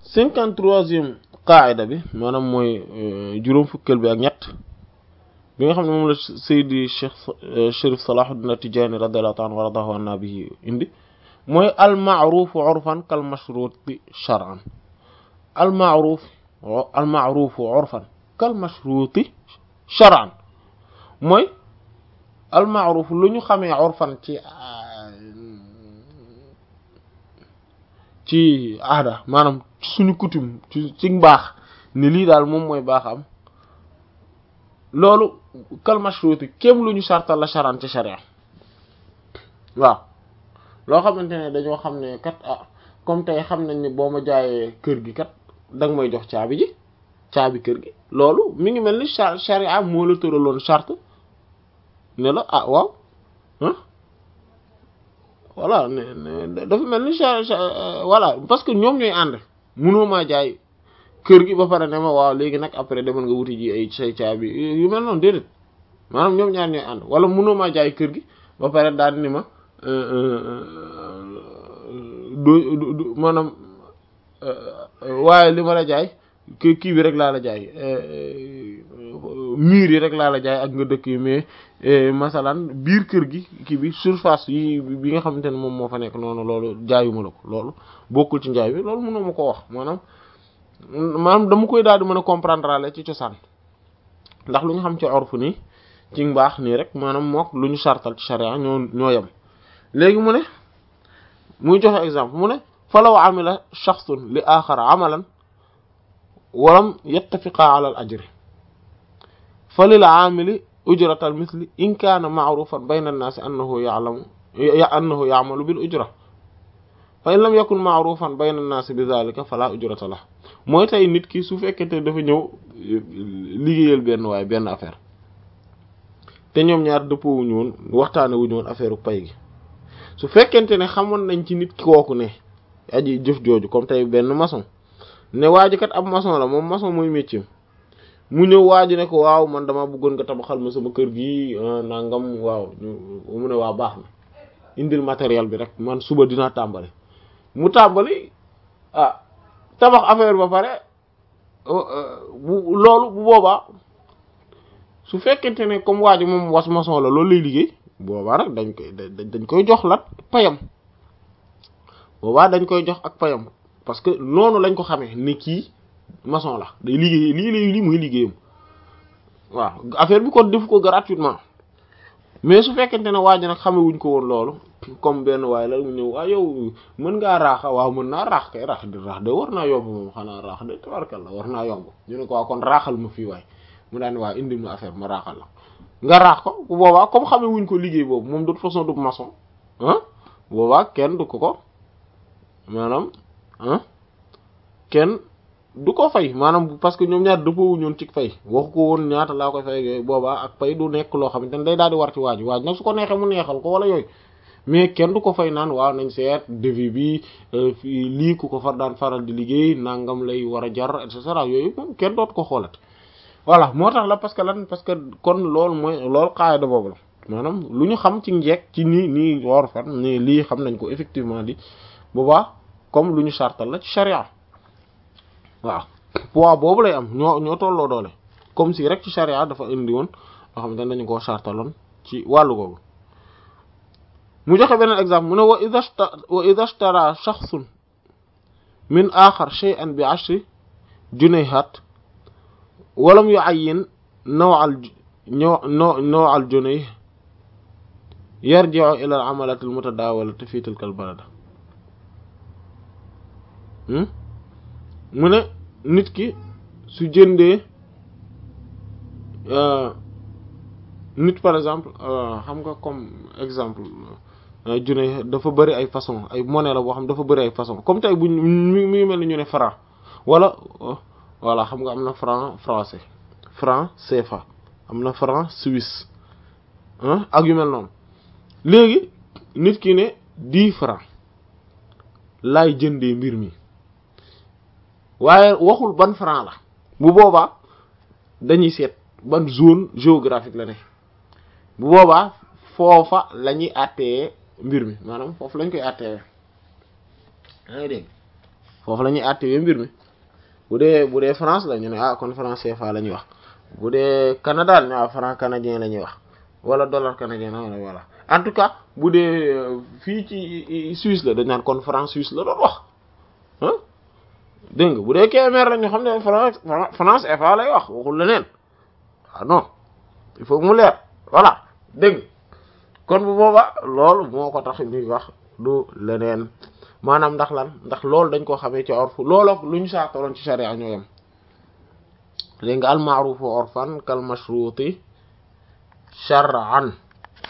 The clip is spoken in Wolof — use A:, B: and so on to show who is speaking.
A: cinquante troisième qaida bi maanaam mooy juróom fukkeel bi ak ñett bi nga xam ne moom la Seydi Cheikh Chérif Salahuddin Tijaani radiyallahu ta'ala wa radahu anna bihi indi mooy al ma'ruf urfan kal mashruti shar'an al ma'ruf al ma'ruf urfan kal mashruti shar'an mooy al ma'ruf lu ñu xamee urfan ci ci aada maanaam suñu coutume ci ci mbaax ni lii daal moom mooy baaxam loolu kal mashruti kéem lu ñu sartal la charan ci sharia waaw loo xamante ne dañoo xam ne kat ah comme tey xam nañ ne boo ma jaayee kër gi kat danga may jox caabi ji caabi kër gi loolu mi ngi mel ni sharia moo la tëraloon charte ne la ah waaw ah voilà ne dafa mel ni voilà parce que ñoom ñooy ànd munoo maa jaay kër gi ba pare ne ma waaw léegi nag après demal nga wuti ji ay say caabi yu mel noonu déedéet maanaam ñoom ñaar ñooy ànd wala munoo maa jaay kër gi ba pare daal ni ma du maanaam waaye li ma la jaay kii kii bi rek laa la jaay mur yi rek laa la jaay ak nga dëkk yi mais masalan biir kër gi kii bi surface yi bi nga xamante ne moom moo fa nekk noonu loolu jaayuma la ko loolu bokkul ci njaay bi loolu mënoo ma ko wax maanaam maanaam dama koy daal di mën a comprendre la ci cosaan ndax lu ñu xam ci orfu nii ci mbaax nii rek maanaam mook lu ñu sartal ci sharia ñoo ñoo yem léegi mu ne muy joxe exemple mu ne falaw amila shaxsun li axara amalan walam yattafiqa ala al ajri fa lil aamili ujratal misli in kaana ma'rufan bayna an-naasi annahu ya'lamu annahu ya'malu bil ujra fa in lam yakun ma'rufan bayna an-naasi bi dhalika fala ujrata lah mooy tey nit ki su fekkente dafa ñëw liggéeyal benn waaye benn affaire te ñoom ñaar dëppoo wuñu woon waxtaane wuñu woon affaire pay gi su fekkente ne xamoon nañ ci nit kooku ne aji jëf jooju comme tey benn maçon ne waa ji kat ab maçon la moom maçon mooy métier mu ñëw waa ji ne ko waaw man dama bëggoon nga tabaxal ma sama kër gi nangam waaw mu ne waa baax na indil matériel bi rek man suba dinaa tàmbali mu tàmbali ah tabax affaire ba pare bu loolu bu boobaa su fekkente ne comme waa ji moom was maçon la loolu lay liggéey boobaa rek dañ koy dañ koy jox lat payam boobaa dañ koy jox ak payam parce que noonu lañ ko xamee ni kii maçon la day liggéey lii lay lii muy liggéeyam waaw affaire bi kon def ko gratuitement mais su fekkente ne waa ji nag xamewuñ ko woon loolu comme benn waaye la mu ñëw waaw yow mën ngaa raaxa waaw mën naa raax kay raax di raax de war naa yomb moom xanaa raax de tabarkal la war naa yomb ñu ne ko waaw kon raaxal ma fii waay mu daan waa indi ma affaire ma raaxal la nga raax ko bu boobaa comme xamewuñ ko liggéey boobu moom de toute façon du maçon ah boobaa kenn du ko ko maanaam ah kenn du ko fay maanaam parce que ñoom ñaar dëppoo ñoon ci fay waxu ko woon ñaata laa koy fay yooyu boobaa ak fay du nekk loo xamante ne day daal di war ci waaj waaj nag su ko neexee mu neexal ko wala yooyu mais kenn du ko fay naan waaw nañ seet devis bi lii ku ko far daan faral di liggéey nangam lay war a jar et cetera yooyu moom kenn doot ko xoolat voilà moo tax la parce que lan parce que kon loolu mooy loolu xaayida boobu la maanaam lu ñu xam ci njekk ci nii nii war fan nii lii xam nañ ko effectivement di boobaa comme lu ñu sartal la ci charia waaw poids boobu lay am ñoo ñoo tolloo doole comme si rek ci charia dafa indi woon loo xam ne dañu koo sartaloon ci wàllu googu mu joxe beneen exemple mu ne wa idha wa idha ishtara shakhsun min akhar shay'an bi ashri junayhat walam yu'ayyin naw'al naw'al junayh yarji'u ila al-'amalati al-mutadawalati fi tilka al-balada mu ne nit ki su jëndee nit par exemple xam nga comme exemple junne dafa bëri ay façon ay monnaie la boo xam dafa bëri ay façon comme tey buñ mi ngi mel ni ñu ne franc wala voilà xam nga am na franc français franc CFA am na franc suisse ak yu mel noonu léegi nit ki ne dix franc laay jëndee mbir mi waaye waxul ban franc la bu boobaa dañuy seet ban zone géographique la ne bu boobaa foofa la ñuy àttee mbir mi maanaam foofu lañ koy àttee yaa ngi dégg foofu la ñuy àttewee mbir mi bu dee bu dee France la ñu ne ah kon franc CFA la ñuy wax bu dee Canada ñu ah franc canadien la ñuy wax wala dollar canadien la voilà en tout cas bu dee fii ci Suisse la dañ naan kon franc suisse la doon wax ah dégg nga bu dee KMR la ñu xam ne France France CFA lay wax waxul leneen ah non il faut mu leer voilà dégg nga kon bu booba loolu moo ko tax ñuy wax du leneen maanaam ndax lan ndax loolu dañ ko xamee ci orfu looloo lu ñu saataloon ci sharia ñoo yem dégg nga al ma'rufu urfan kal mashruti shar'an